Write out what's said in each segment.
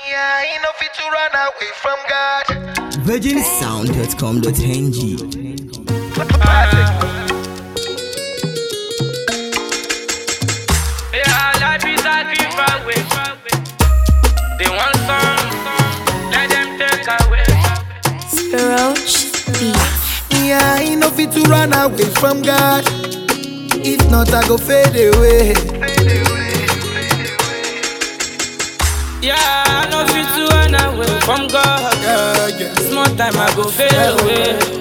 Yeah, he no fit to run away from God. virginsound.com.ng Yeah, life is a giveaway. They want some, let them take away. Roach Beats. Yeah, he no fit to run away from God. If not, I go fade away. Yeah, I know fit to run away from God. Yeah, yeah. Small time I go fade away.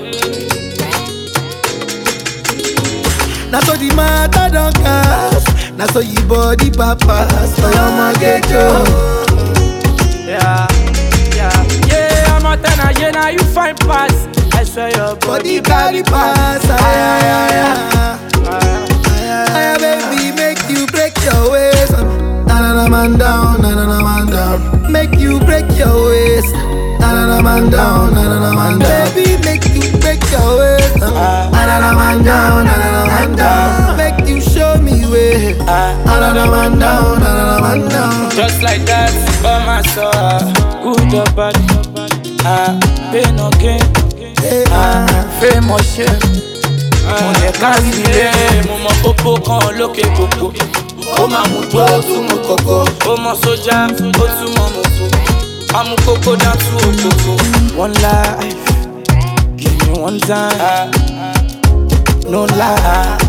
Now so the matter don't cast. Now so you body papas. So your man get you. Yeah, yeah, yeah. I'm a ten again, now you find pass. I swear your Body body carry pass. Ay, ay, ay, ay. Ah, Ay, baby, make you break your waist. Na na na man down, na na na man down. Make you break your waist. Na na na man down, na na na man down. Baby, make you break your waist. Na na na man down, na na na man down. Make you show me way. Na na na man down, na na na man down. Just like that, oh my soul, good or bad, ah, pain no gain, Hey, ah, fame or shame. Mo lè kárí ilé, mo mọ pópó kan lókè kòkó. Ó máa mú tó ó tún mú kòkó. Ó mọ sójà, ó tún mọ mọ̀tò. Amú kókó dá tú òkòkò. One life, give me one time, no lie.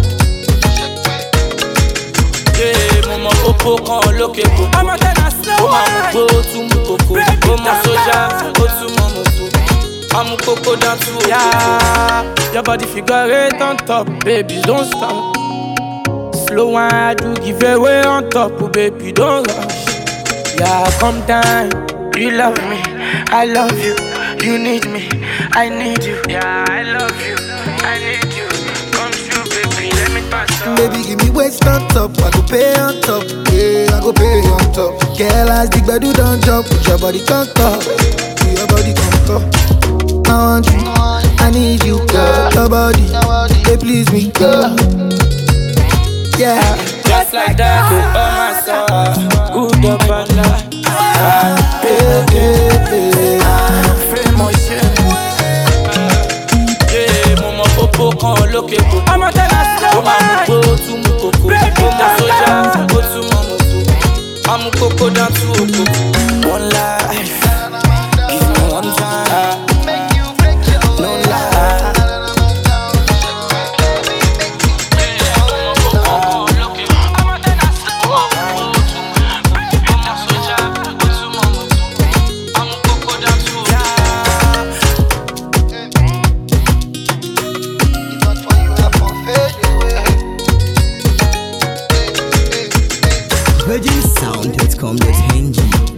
Yeah, mo mọ pópó kan lókè kòkó. Ọmọ tẹ́lá sẹ́wọ̀n. Ó máa mú tó ó tún mú kòkó. Ó mọ sójà, ó tún mọ mọ̀tò. Amú kókó dá tú òkòkò. Yeah, your body figure eight on top, baby, don't stop. Slow wine, I do give away on top, oh, baby, don't rush. Yeah, come down. You love me, I love you. You need me, I need you. Yeah, I love you, I need you. Come true, baby, let me pass on. Baby, give me waist on top, I go pay on top. Yeah, I go pay on top. Girl, as the bedu don't jump, put your body on top. Put your body on top. I want you, I need you, girl. Your body, they please me, girl. Yeah, Just like that, oh my soul. Good up and down. Ah, yeah, yeah, yeah. fame or shame. Yeah, mo mọ pópó kan lókè kòkó. Ọmọ tẹ́lá sẹ́wọ̀n. Ó máa mú gbó, ó tún mú kòkó. Ó mọ sójà, ó tún mọ mọ̀tò. Amú kókó dá tú òkòkò. One life, give me one time. No lie. virginsound.com.ng